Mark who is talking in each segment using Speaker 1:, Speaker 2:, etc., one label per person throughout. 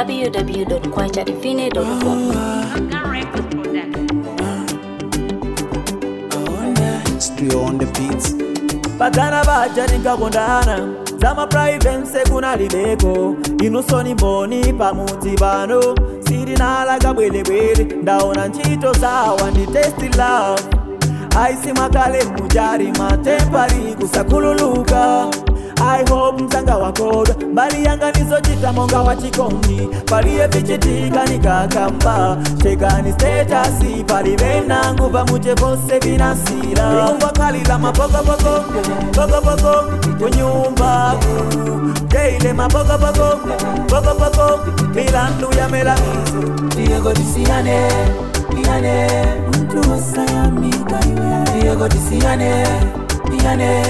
Speaker 1: www.kwachadivine.com.
Speaker 2: Studio on the beats.
Speaker 3: pagana vaja nikakondana zamaprivense kunalibeko inusoni mboni pamudzi pano sirinala kabwelebwele ndaona ntchito zawa ndi testi love aisi mwakale mujari matempari kusakhululuka i hope mzanga wakoda mbali yanga nizochita monga wachikondi paliye vichitika nikakamba chekani stetasi palibe nangu pamuche vose vinasira ingwakhalila mapokopoko pokopoko kunyumba teile mapokopoko pokopoko milandu ya melamizo
Speaker 4: Diego tisiyane iyane mtu wasayamika iwe Diego tisiyane iyane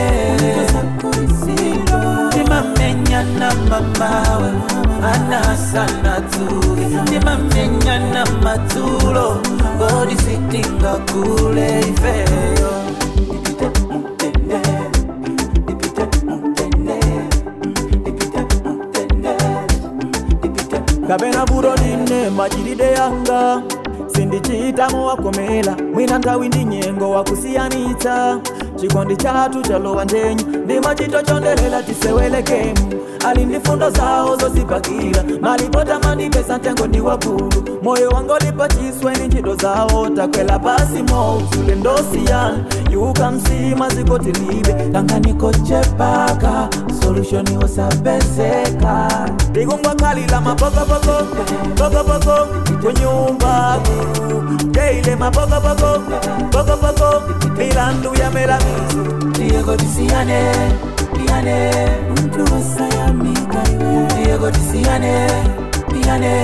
Speaker 4: timamenyana mamawe anasana tuge timamenyana matulo godi sitinga kule ifeyo Ipite mutende, ipite mutende, ipite mutende, ipite
Speaker 3: kapena vuto ndine machitide yanga sindichitamo wakomela mwina nthawi ndi nyengo wakusiyanitsa chikondi chathu chalowa ndenyu ndi machito chondelela tisewelekemu ali ndi fundo zawo zozipakira malipota mandipesa mtengo ndi wakulu moyo wanga ulipa chiswe ndi ntchito zawo takwela pasi mouzule ndosiyana yuka msima zikotilibe
Speaker 4: tanganikochepaka solushoni osapezeka
Speaker 3: ndikungwakhalila mapokopoko pokopoko kunyumba teile mapokopoko pokopoko milandu ya melamizo
Speaker 4: Diego tisiyane iyane mtu wasayamika iwe Diego tisiyane iyane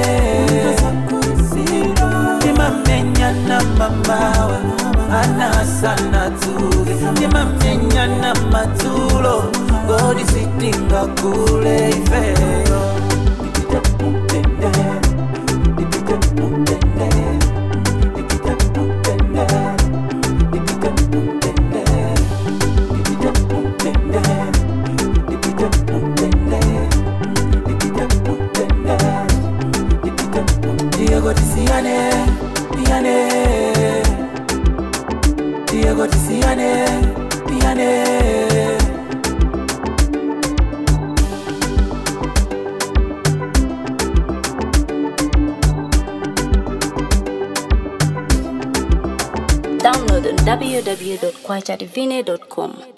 Speaker 4: timamenyana mamawe anasana tuge timamenyana matulo godi sitinga kule ifeyo ipite mutende ipite mutende ipite mutende ipite mutende ipite mutende ipite mutende ipite mutende ipite Diego tisiyane iyane Diego tisiyane iyane
Speaker 1: Download on www.kwachadivine.com.